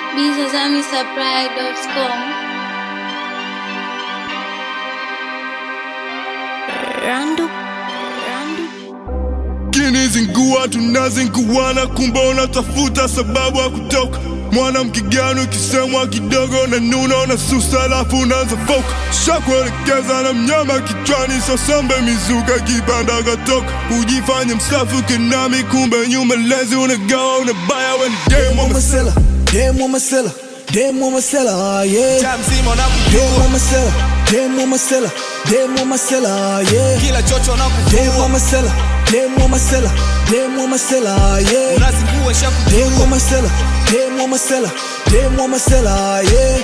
bizazamisupply.com. Randu, Randu. kinizingua tunazinguana kumbe unatafuta sababu ya kutoka mwanamke gani ukisemwa kidogo na nuna na susa alafu unaanza foka shakuelekeza na mnyama kichwani sosombe mizuka kipanda katoka ujifanye msafu kinami kumbe nyuma lezi unagawa unabaya weni demo Masela, demo Masela, demo Masela, yeah. Mtaa mzima Demo unakujua, Masela, demo Masela, demo Masela, yeah. kila chocho Demo unakuvua, Masela, demo Masela, demo Masela, yeah. unazingua Demo shakujua, Masela, demo Masela, demo Masela, yeah.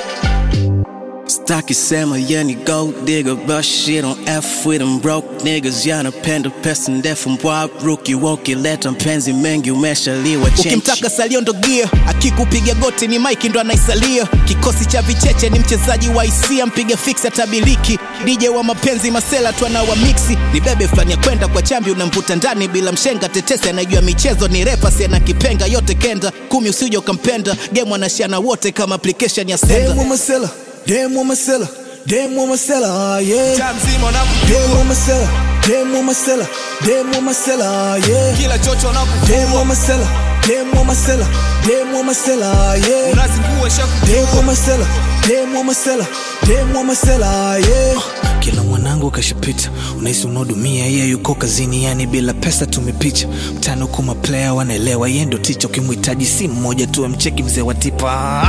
Staki sema yani gold digger but shit on F with them broke niggas yanapenda pesa ndefu mbwa ruki woki leta mpenzi mengi umeshaliwa chenchi ukimtaka salio ndo gia akikupiga goti ni mike ndo anaisalia kikosi cha vicheche ni mchezaji wa hisia mpiga fix atabiliki dj wa mapenzi masela tu anawa mixi ni bebe fulani ya kwenda kwa chambi unamvuta ndani bila mshenga tetesi anajua michezo ni refa siana kipenga yote kenda kumi usije ukampenda game anashiana wote kama application ya senda Demo Masela, demo Masela, demo Masela, yeah. mtaa mzima Demo unakujua, Masela, demo Masela, demo Masela, yeah. kila chocho Demo unakuvua, Masela, demo Masela, demo Masela, yeah. unazingua Demo shakujua, Masela, demo Masela, demo Masela, yeah. kila mwanangu kashapita unahisi unaodumia yeye yuko kazini yani bila pesa tumepicha mtano kuma player wanaelewa yeye ndo ticha ukimhitaji si mmoja tu mcheki mzee wa tipa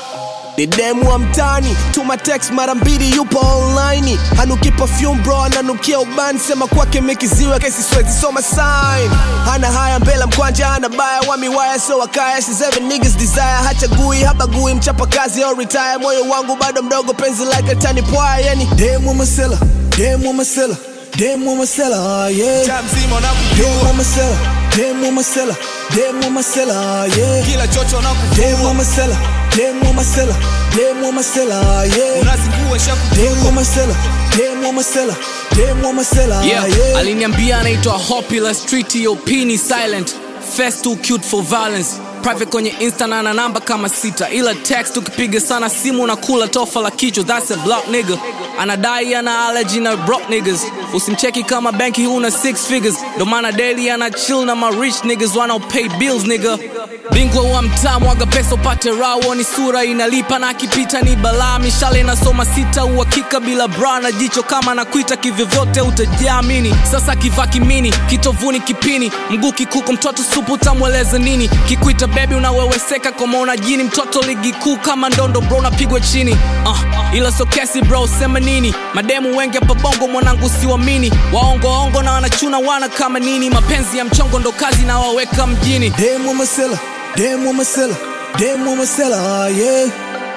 ni demu wa mtani tuma text mara mbili yupo online hanuki perfume bro ananukia ubani sema kwake mekiziwe kesi swezi soma sign hana haya mbela mkwanja hana baya wa miwaya so wakaya si seven niggas desire hachagui habagui mchapa kazi au retire moyo wangu bado mdogo penzi like atani pwaya yani Demo Masela, demo Masela, demo Masela, yeah. mtaa mzima Demo unakujua, Masela, demo Masela, demo Masela, yeah. kila chocho Demo unakuvua, Masela, demo Masela, demo Masela, yeah. unazingua Demo shakujua, Masela, demo Masela, demo Masela, yeah. yeah. aliniambia anaitwa Hopula Street yo pini silent Fast too cute for violence private kwenye insta na ana namba kama sita ila text ukipiga sana simu na kula tofa la kichwa that's a block nigga anadai ana allergy na broke niggas usimcheki kama benki huna six figures ndo maana daily ana chill na ma rich niggas wanao pay bills nigga bingwa wa mtaa mwaga pesa upate rawo ni sura inalipa na akipita ni balaa mishale inasoma sita uhakika bila bra na jicho kama nakuita kivyovyote utajiamini sasa kivaa kimini kitovuni kipini mguu kikuko mtoto supu utamweleza nini kikuita bebi unaweweseka kama una jini mtoto ligi kuu kama ndondo bro napigwa chini uh, ila so kesi bro sema nini mademu wengi hapa bongo mwanangu siwamini waongoongo na wanachuna wana kama nini mapenzi ya mchongo ndo kazi na waweka mjini Demo Masela, demo Masela, demo Masela, yeah.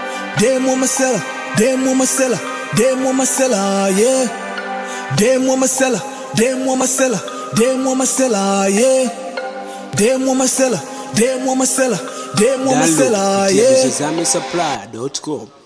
Demo Masela, demo Masela, demo Masela, yeah. Demo Masela, demo Masela, demo Masela, yeah. Demo Masela, demo Masela, demo Masela, yeah. bizazamisupply.com